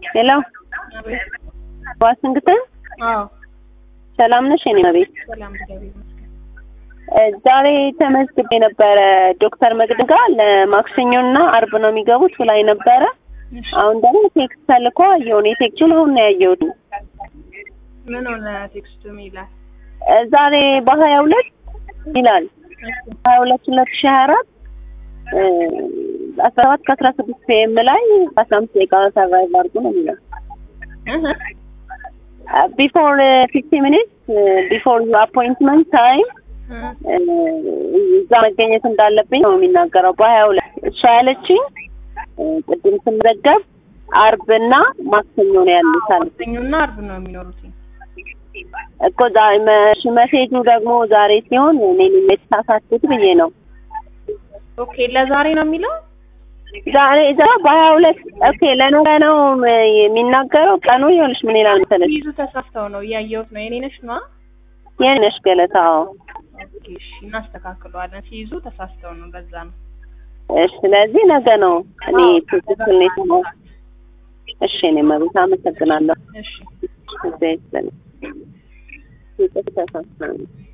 ሄሎ ዋሽንግተን አዎ ሰላም ነሽ? የኔ ቤት ሰላም እግዚአብሔር ይመስገን። ዛሬ ተመዝግቤ ነበረ ዶክተር መቅደም ጋር ለማክሰኞና አርብ ነው የሚገቡት ብላኝ ነበረ። እሺ አሁን ደግሞ ቴክስት ተልኮ አየሁን። የቴክስቱን አሁን ነው ያየሁት። ምን ሆነ ቴክስቱ ይላል? ዛሬ በሀያ ሁለት ይላል ሀያ ሁለት ሁለት ሺህ ሀያ አራት አስራ ሰባት ከአስራ ስድስት ፒኤም ላይ አስራ አምስት ደቂቃ ሰርቫይቭ አድርጉ ነው የሚለው ቢፎር ፊፍቲ ሚኒትስ ቢፎር ዩ አፖይንትመንት ታይም እዛ መገኘት እንዳለብኝ ነው የሚናገረው። በሀያ ሁለት እሷ ያለችኝ ቅድም ስመዘገብ አርብና ማክሰኞ ነው ያሉት አለ ማክሰኞና አርብ ነው የሚኖሩት። እኮ ዛሬ መሴጁ ደግሞ ዛሬ ሲሆን እኔ የተሳሳትኩት ብዬ ነው። ኦኬ ለዛሬ ነው የሚለው። ዛሬ ዛ በሀያ ሁለት ኦኬ ለነገ ነው የሚናገረው። ቀኑ ይኸውልሽ ምን ይላል መሰለሽ ይዙ ተሳስተው ነው እያየሁት ነው። የኔ ነሽ ነዋ። የኔ ነሽ ገለታ። አዎ ኦኬ እሺ፣ እናስተካክለዋለን። ሲይዙ ተሳስተው ነው፣ በዛ ነው። እሺ፣ ስለዚህ ነገ ነው እኔ ትክክል ነው የሰማሁት። እሺ፣ እኔ መቤት አመሰግናለሁ። እሺ እዚህ ይስጥልኝ። ይቅርታ